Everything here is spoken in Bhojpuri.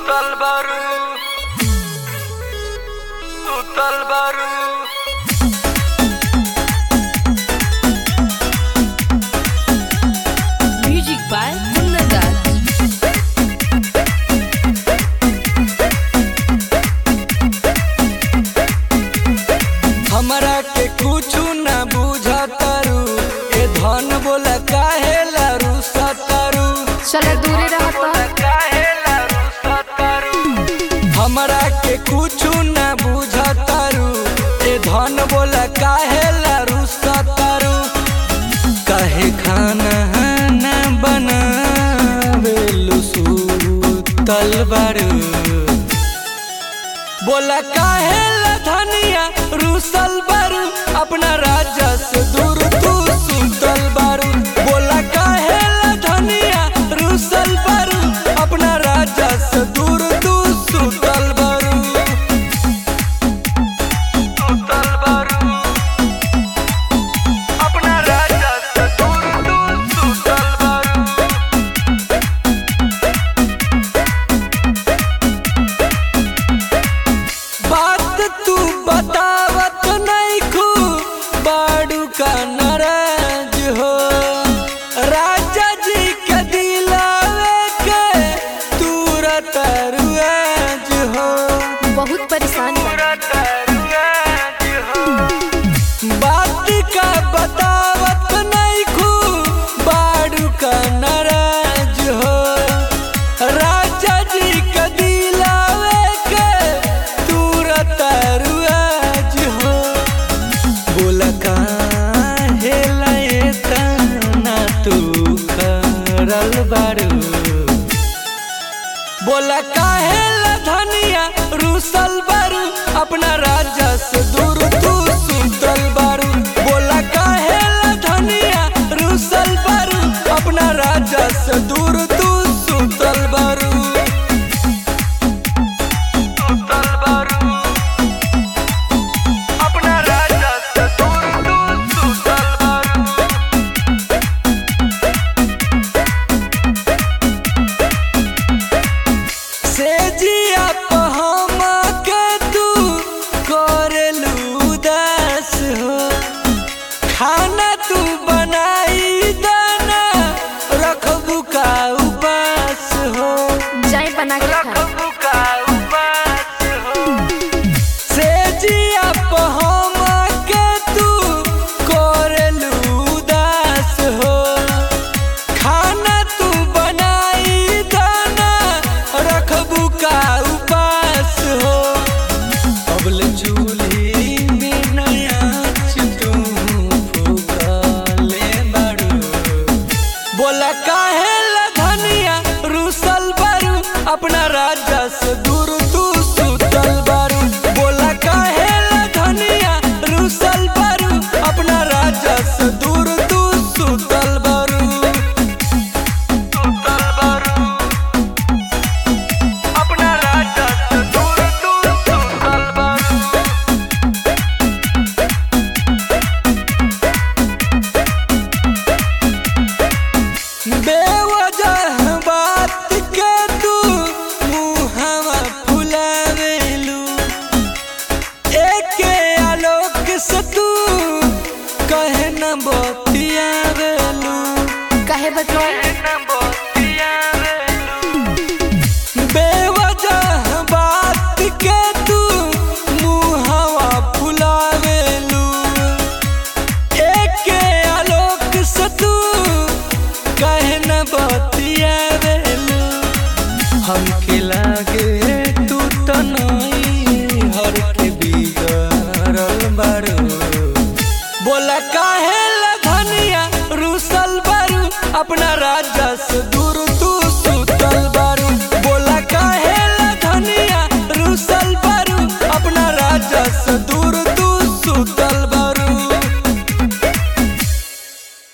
Total baru Total baru Music by Munnadas. हमरा के कुछु न बुझतारू ए धन बोला काहे लारू सतारू चलो दूरे रहता काहे लारू सतारू हमरा के कुछु न बुझतारू ए धन बोला काहे लारू सतारू काहे खाना न बनावेलु सुतल बारू बोला काहे ला धनिया रूसल बारू अपना राजा से दूर तू सुतल बारू बोला काहे ला धनिया रूसल बारू अपना राजा से दूर तू सुतल बारू सुतल बारू अपना राजा से दूर तू सुतल बारू बात तू बतावत नहीं खू बाड़ू का नाराज हो राजा जी के दिलावे के तुरत रुआज हो बहुत परेशान बा बात का बतावत नहीं खू बाड़ू का नाराज हो राजा जी के दिलावे के तुरत रुआज हो बोला काहे लाए तना तू करल बारू बोला काहे ला धनिया रूसल बारू अपना राजा से दूर तू सुतल बारू बोला काहे ला धनिया रूसल बारू अपना राजा से दूर तू सुतल बारू सुतल बारू अपना राजा से दूर तू सुतल बारू से जिया पहमा के तू करेलू उदास हो खाना तू बनाई दाना रखबू का उपास हो जाए बना के खा रखबू का उपास हो से जिया पहमा के तू करेलू उदास हो खाना तू बनाई दाना रखबू का उपास हो अबल चूल्ही में नया तू फूकले बारू बोला काहे ला धनिया रूसल बारू अपना राजा से दूर तू सुतल बारू बोला काहे ला धनिया रूसल बारू अपना राजा से दूर तू सुतल बारू सुतल बारू अपना राजा से दूर तू सुतल बारू बेवजह बात के तू मुहवा फुलावेलू एके आलोक से तू कहे न बतियावेलू काहे बतवाई बेवजह बात के तू मुहवा फुलावेलू एके आलोक से तू कहे न बतियावेलू हमके लागे